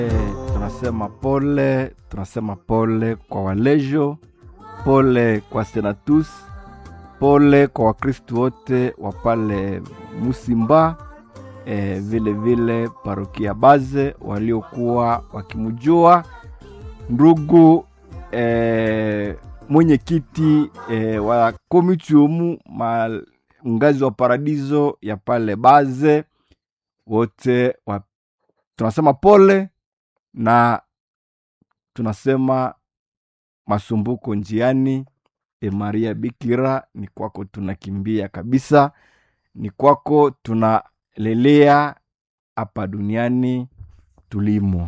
tunasema pole, tunasema pole kwa walejo, pole kwa senatus, pole kwa wakristu wote wa pale Musimba, e, vile vile parokia Baze waliokuwa wakimjua ndugu e, mwenyekiti e, wa komitiumu ngazi wa paradiso ya pale Baze wote wa, tunasema pole na tunasema masumbuko njiani. E Maria Bikira, ni kwako tunakimbia kabisa, ni kwako tunalelea hapa duniani tulimo.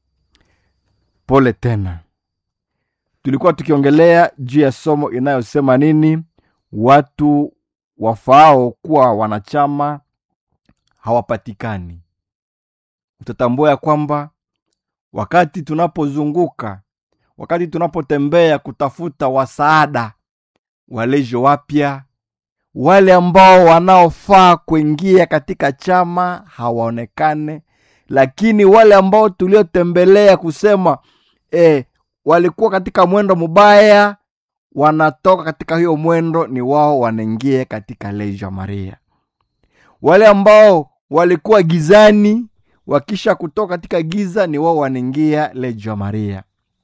Pole tena. Tulikuwa tukiongelea juu ya somo inayosema nini, watu wafaao kuwa wanachama hawapatikani. Utatambua ya kwamba wakati tunapozunguka, wakati tunapotembea kutafuta wasaada, walejo wapya, wale ambao wanaofaa kuingia katika chama hawaonekane, lakini wale ambao tuliotembelea kusema eh, walikuwa katika mwendo mubaya, wanatoka katika hiyo mwendo, ni wao wanaingia katika lejo Maria. Wale ambao walikuwa gizani wakisha kutoka katika giza ni wao wanaingia lejo Maria.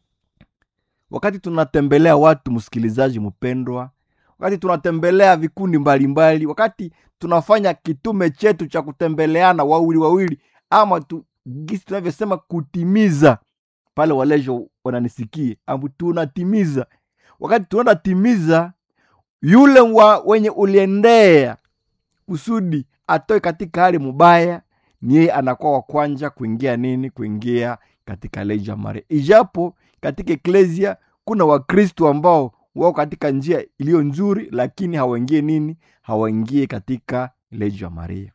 Wakati tunatembelea watu, msikilizaji mpendwa, wakati tunatembelea vikundi mbalimbali mbali, wakati tunafanya kitume chetu cha kutembeleana wawili wawili, ama tu, gisi tunavyosema kutimiza pale, walejo wananisikie ambu tunatimiza. Wakati tunaenda timiza, yule wa wenye uliendea kusudi atoe katika hali mubaya ni yeye anakuwa wa kwanja kuingia nini, kuingia katika leja Maria. Ijapo katika eklesia kuna Wakristo ambao wao katika njia iliyo nzuri, lakini hawaingie nini, hawaingie katika leja Maria.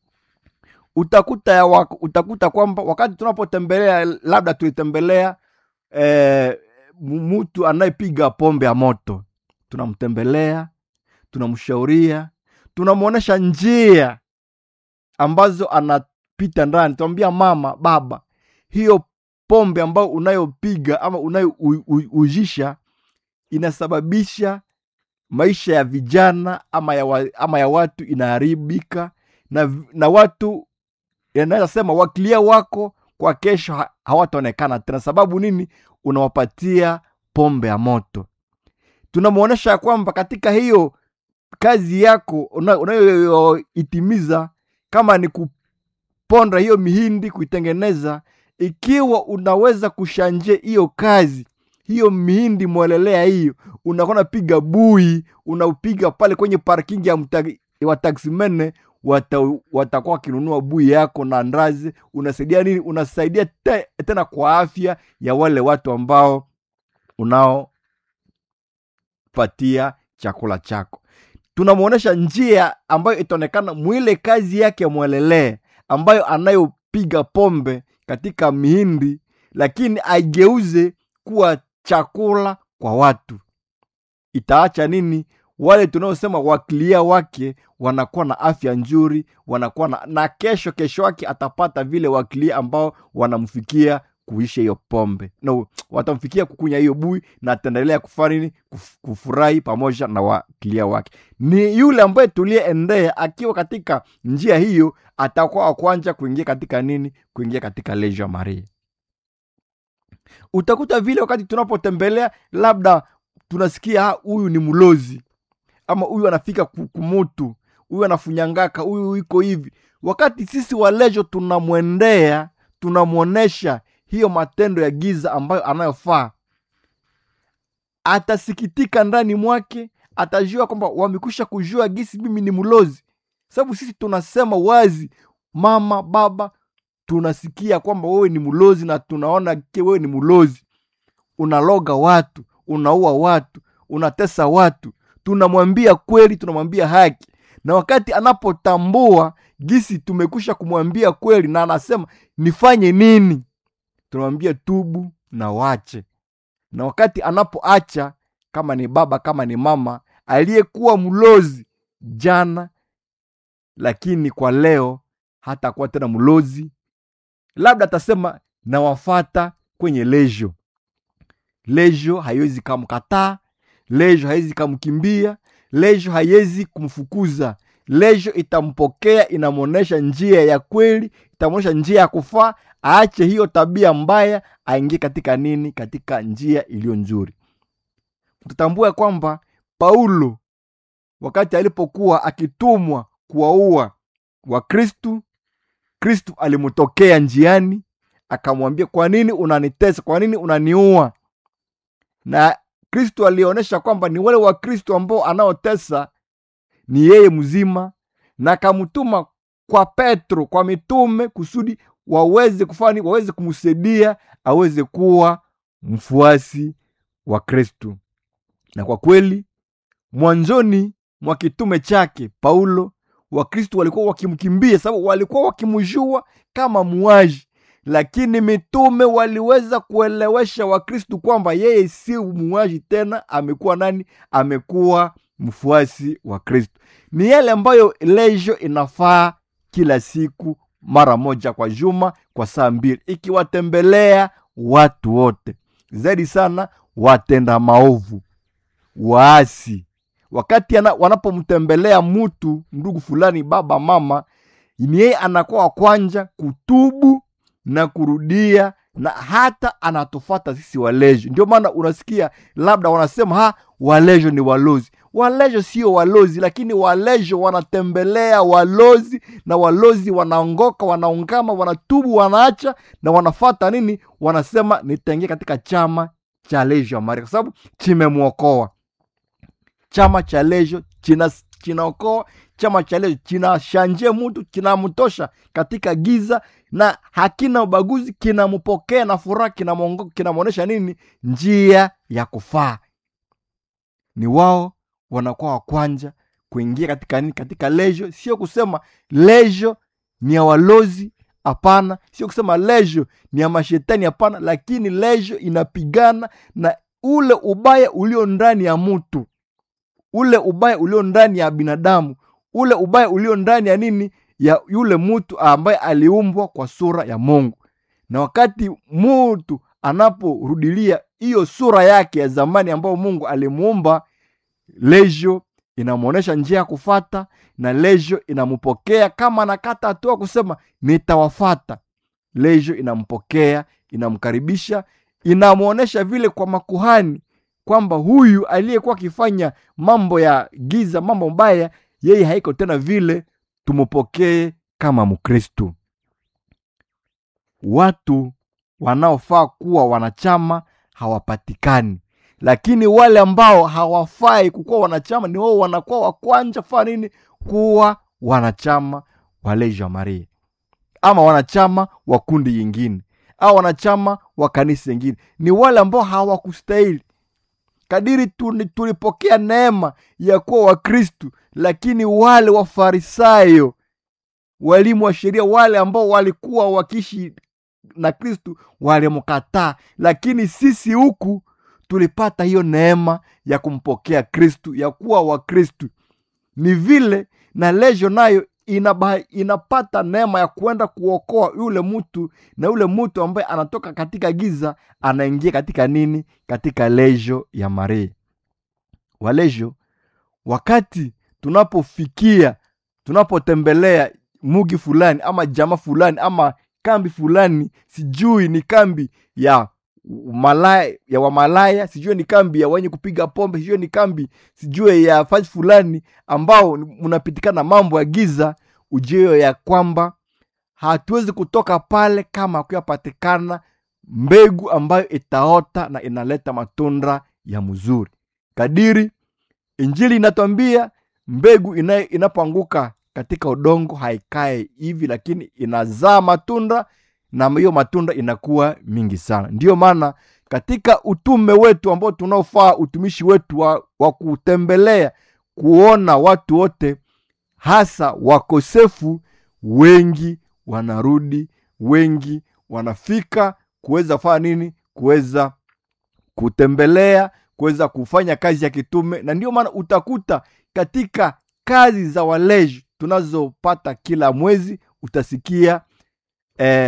Utakuta ya wako, utakuta kwamba wakati tunapotembelea, labda tulitembelea eh, mtu anayepiga pombe ya moto, tunamtembelea, tunamshauria, tunamwonyesha njia ambazo anapita ndani. Tunamwambia mama, baba, hiyo pombe ambayo unayopiga ama unayoujisha inasababisha maisha ya vijana ama ya, wa, ama ya watu inaharibika, na, na watu yanaweza sema wakilia wako kwa kesho ha, hawataonekana tena. Sababu nini? Unawapatia pombe ya moto. Tunamwonyesha ya kwamba katika hiyo kazi yako unayoitimiza una kama ni kuponda hiyo mihindi kuitengeneza, ikiwa unaweza kushanje hiyo kazi hiyo mihindi mwelelea hiyo, unakuwa napiga bui, unaupiga pale kwenye parking ya wataksimene, watakuwa wata wakinunua bui yako na ndazi. Unasaidia nini? Unasaidia te, tena kwa afya ya wale watu ambao unaopatia chakula chako tunamwonyesha njia ambayo itaonekana mwile kazi yake mwelelee, ambayo anayopiga pombe katika mihindi, lakini aigeuze kuwa chakula kwa watu. Itaacha nini? Wale tunaosema wakilia wake wanakuwa na afya nzuri, wanakuwa na, na kesho kesho wake atapata vile wakilia ambao wanamfikia kuisha hiyo pombe no, watamfikia kukunya hiyo bui na ataendelea kufanya nini? Kuf, kufurahi pamoja na wakilia wake. Ni yule ambaye tuliyeendea akiwa katika njia hiyo, atakuwa wa kwanza kuingia katika nini? Kuingia katika leja Maria. Utakuta vile wakati tunapotembelea, labda tunasikia huyu ni mlozi ama huyu anafika kumutu, huyu anafunyangaka, huyu iko hivi. Wakati sisi walejo tunamwendea, tunamwonesha hiyo matendo ya giza ambayo anayofaa, atasikitika ndani mwake, atajua kwamba wamekwisha kujua gisi mimi ni mlozi. Sababu sisi tunasema wazi, mama baba, tunasikia kwamba wewe ni mlozi na tunaona ke wewe ni mlozi, unaloga watu, unaua watu, unatesa watu. Tunamwambia kweli, tunamwambia haki, na wakati anapotambua gisi tumekwisha kumwambia kweli na anasema nifanye nini tunamwambia tubu na wache. Na wakati anapoacha, kama ni baba kama ni mama aliyekuwa mlozi jana, lakini kwa leo hatakuwa tena mlozi, labda atasema na wafata kwenye lejo lejo haiwezi kamkataa lejo haiwezi kamkimbia lejo haiwezi kumfukuza lejo itampokea inamwonyesha njia ya kweli itamwonyesha njia ya kufaa aache hiyo tabia mbaya aingie katika nini katika njia iliyo nzuri tutambua kwamba paulo wakati alipokuwa akitumwa kuwaua wakristu kristu alimtokea njiani akamwambia kwa nini unanitesa kwa nini unaniua na kristu alionyesha kwamba ni wale wa kristu ambao anaotesa ni yeye mzima na akamtuma kwa petro kwa mitume kusudi waweze kufanya waweze kumsaidia aweze kuwa mfuasi wa kristu na kwa kweli mwanzoni mwa kitume chake paulo wakristu walikuwa wakimkimbia sababu walikuwa wakimjua kama muaji lakini mitume waliweza kuelewesha wakristu kwamba yeye si muaji tena amekuwa nani amekuwa mfuasi wa kristu ni yale ambayo lejo inafaa kila siku mara moja kwa juma kwa saa mbili ikiwatembelea watu wote zaidi sana watenda maovu waasi wakati ana, wanapomtembelea mtu ndugu fulani baba mama ni yeye anakuwa wa kwanja kutubu na kurudia na hata anatufata sisi walejo ndio maana unasikia labda wanasema ha walejo ni walozi walejo sio walozi lakini walejo wanatembelea walozi na walozi wanaongoka wanaungama wanatubu wanaacha na wanafata nini wanasema nitaingia katika chama cha lejo ya maria kwa sababu chimemwokoa chama cha lejo china chinaokoa chama cha lejo kinashanje mtu kinamtosha katika giza na hakina ubaguzi kinampokea na furaha kinamwonyesha nini njia ya kufaa ni wao wanakuwa wa kwanja kuingia katika nini katika lejo sio kusema lejo ni ya walozi hapana sio kusema lejo ni ya mashetani hapana lakini lejo inapigana na ule ubaya ulio ndani ya mtu ule ubaya ulio ndani ya binadamu ule ubaya ulio ndani ya nini ya yule mtu ambaye aliumbwa kwa sura ya mungu na wakati mtu anaporudilia hiyo sura yake ya zamani ambayo mungu alimuumba lejo inamwonyesha njia ya kufata na lejo inampokea kama anakata hatua kusema nitawafata lejo inampokea inamkaribisha inamwonyesha vile kwa makuhani kwamba huyu aliyekuwa akifanya mambo ya giza mambo mbaya yeye haiko tena vile tumupokee kama mkristu watu wanaofaa kuwa wanachama hawapatikani lakini wale ambao hawafai kukuwa wanachama ni wao wanakuwa wakwanja faa nini kuwa wanachama wa leja maria ama wanachama wa kundi yingine au wanachama wa kanisa yingine ni wale ambao hawakustahili kadiri tulipokea neema ya kuwa wakristu lakini wale wafarisayo walimu wa sheria wale ambao walikuwa wakiishi na kristu walimkataa lakini sisi huku tulipata hiyo neema ya kumpokea kristu ya kuwa wakristu ni vile na lejo nayo inaba, inapata neema ya kuenda kuokoa yule mtu na yule mtu ambaye anatoka katika giza anaingia katika nini katika lejo ya maria walejo wakati tunapofikia tunapotembelea mugi fulani ama jama fulani ama kambi fulani sijui ni kambi ya malaya ya wamalaya sijue ni kambi ya wenye kupiga pombe sijue ni kambi sijue ya fasi fulani ambao mnapitikana mambo ya giza ujio ya kwamba hatuwezi kutoka pale kama kuyapatikana mbegu ambayo itaota na inaleta matunda ya mzuri kadiri injili inatwambia mbegu inapoanguka katika udongo haikae hivi lakini inazaa matunda na hiyo matunda inakuwa mingi sana ndiyo maana katika utume wetu ambao tunaofaa utumishi wetu wa, wa kutembelea kuona watu wote hasa wakosefu wengi wanarudi wengi wanafika kuweza fanya nini kuweza kutembelea kuweza kufanya kazi ya kitume na ndio maana utakuta katika kazi za waleji tunazopata kila mwezi utasikia eh,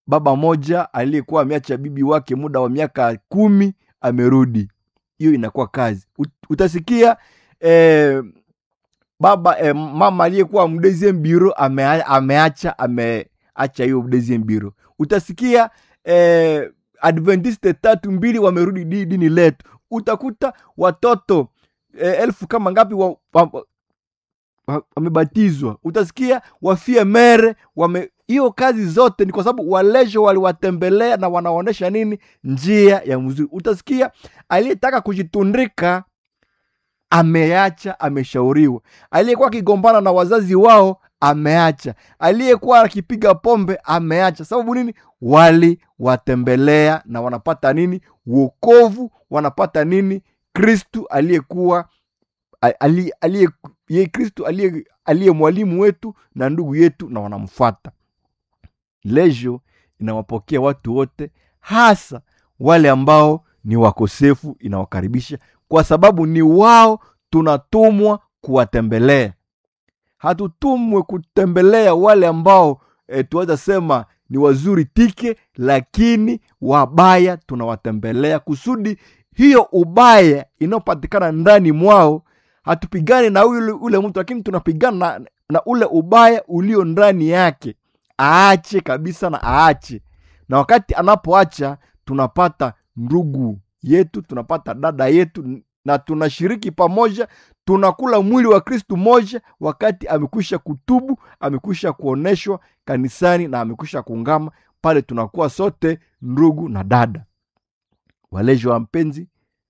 baba moja aliyekuwa ameacha bibi wake muda wa miaka kumi amerudi hiyo inakuwa kazi Ut- utasikia eh, baba eh, mama aliyekuwa mdeziem biro ame, ameacha ameacha hiyo mdeziem biro utasikia eh, adventiste tatu mbili wamerudi di- dini letu utakuta watoto eh, elfu kama ngapi wa, wa, wa, wa- wamebatizwa utasikia wafie mere wame hiyo kazi zote ni kwa sababu walejo waliwatembelea na wanaonyesha nini njia ya mzuri utasikia aliyetaka kujitundika ameacha ameshauriwa aliyekuwa akigombana na wazazi wao ameacha aliyekuwa akipiga pombe ameacha sababu nini waliwatembelea na wanapata nini wokovu wanapata nini kristu aliyekuwa a- ali- aliye ye kristu aliye aliye mwalimu wetu na ndugu yetu na wanamfuata lejo inawapokea watu wote hasa wale ambao ni wakosefu inawakaribisha kwa sababu ni wao tunatumwa kuwatembelea hatutumwe kutembelea wale ambao e, tuweza sema ni wazuri tike lakini wabaya tunawatembelea kusudi hiyo ubaya inayopatikana ndani mwao hatupigane na ule, ule mtu lakini tunapigana na, na ule ubaya ulio ndani yake aache kabisa na aache na wakati anapoacha tunapata ndugu yetu tunapata dada yetu na tunashiriki pamoja tunakula mwili wa kristu moja wakati amekwisha kutubu amekwisha kuoneshwa kanisani na amekwisha kuungama pale tunakuwa sote ndugu na dada waleji wa mpenzi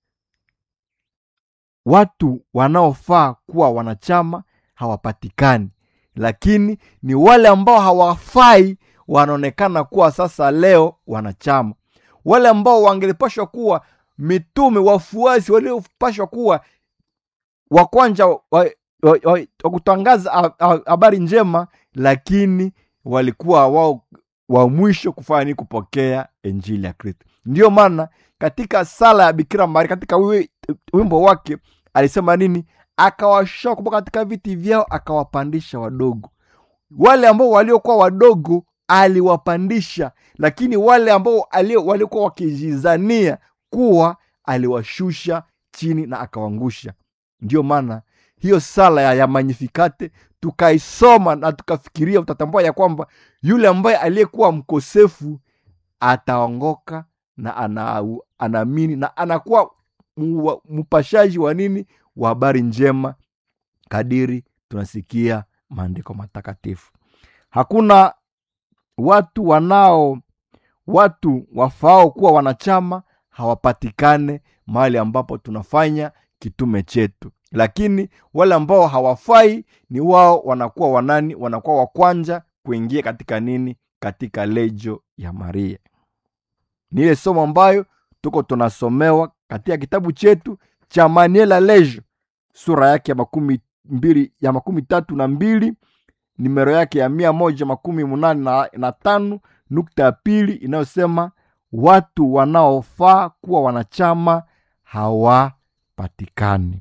watu wanaofaa kuwa wanachama hawapatikani lakini ni wale ambao hawafai wanaonekana kuwa sasa leo wanachama wale ambao wangelipashwa kuwa mitume wafuasi waliopashwa kuwa wa kwanza wa, wa, wa, wa, wa kutangaza ha- ha- habari njema lakini walikuwa wao wa mwisho kufanya nini kupokea injili ya kristo ndiyo maana katika sala ya bikira maria katika wi- wimbo wake alisema nini akawashoa kutoka katika viti vyao akawapandisha wadogo wale ambao waliokuwa wadogo aliwapandisha lakini wale ambao alio- waliokuwa wakijizania kuwa aliwashusha chini na akawangusha ndiyo maana hiyo sala ya, ya magnifikate tukaisoma na tukafikiria utatambua ya kwamba yule ambaye aliyekuwa mkosefu ataongoka na ana, anaamini na anakuwa mu- mpashaji wa nini wa habari njema kadiri tunasikia maandiko matakatifu hakuna watu wanao watu wafaao kuwa wanachama hawapatikane mahali ambapo tunafanya kitume chetu lakini wale ambao hawafai ni wao wanakuwa wanani wanakuwa wa kwanza kuingia katika nini katika lejo ya maria ni ile somo ambayo tuko tunasomewa katika kitabu chetu cha maniela lejo sura yake ya makumi mbili ya makumi tatu na mbili nimero yake ya mia moja makumi munane na, na tano nukta ya pili inayosema watu wanaofaa kuwa wanachama hawapatikani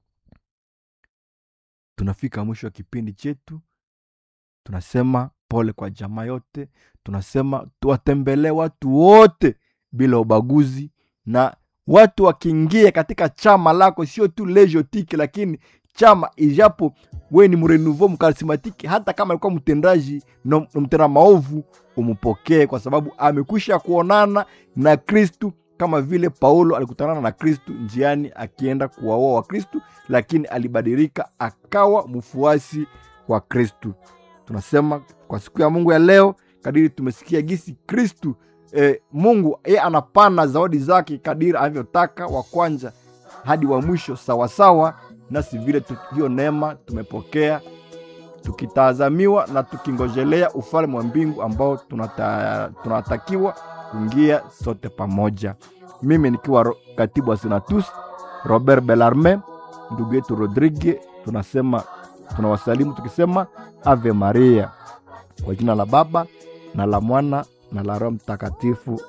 tunafika mwisho wa kipindi chetu tunasema pole kwa jamaa yote tunasema tuwatembelee watu wote bila ubaguzi na watu wakiingia katika chama lako sio tu lejotiki lakini chama ijapo we ni mrenouveau mkarismatiki hata kama alikuwa mtendaji no, no mtenda maovu umpokee kwa sababu amekwisha kuonana na kristu kama vile paulo alikutanana na kristu njiani akienda kuwaoa wa kristu lakini alibadilika akawa mfuasi wa kristu tunasema kwa siku ya mungu ya leo kadiri tumesikia gisi kristu e, mungu ye anapana zawadi zake kadiri anavyotaka wa kwanza hadi wa mwisho sawasawa nasi vile tu- hiyo neema tumepokea tukitazamiwa na tukingojelea ufalme wa mbingu ambao tunata, tunatakiwa kuingia sote pamoja mimi nikiwa ro, katibu wa senatus robert belarme ndugu yetu rodrigue tunasema tunawasalimu tukisema ave maria kwa jina la baba na la mwana na la roho mtakatifu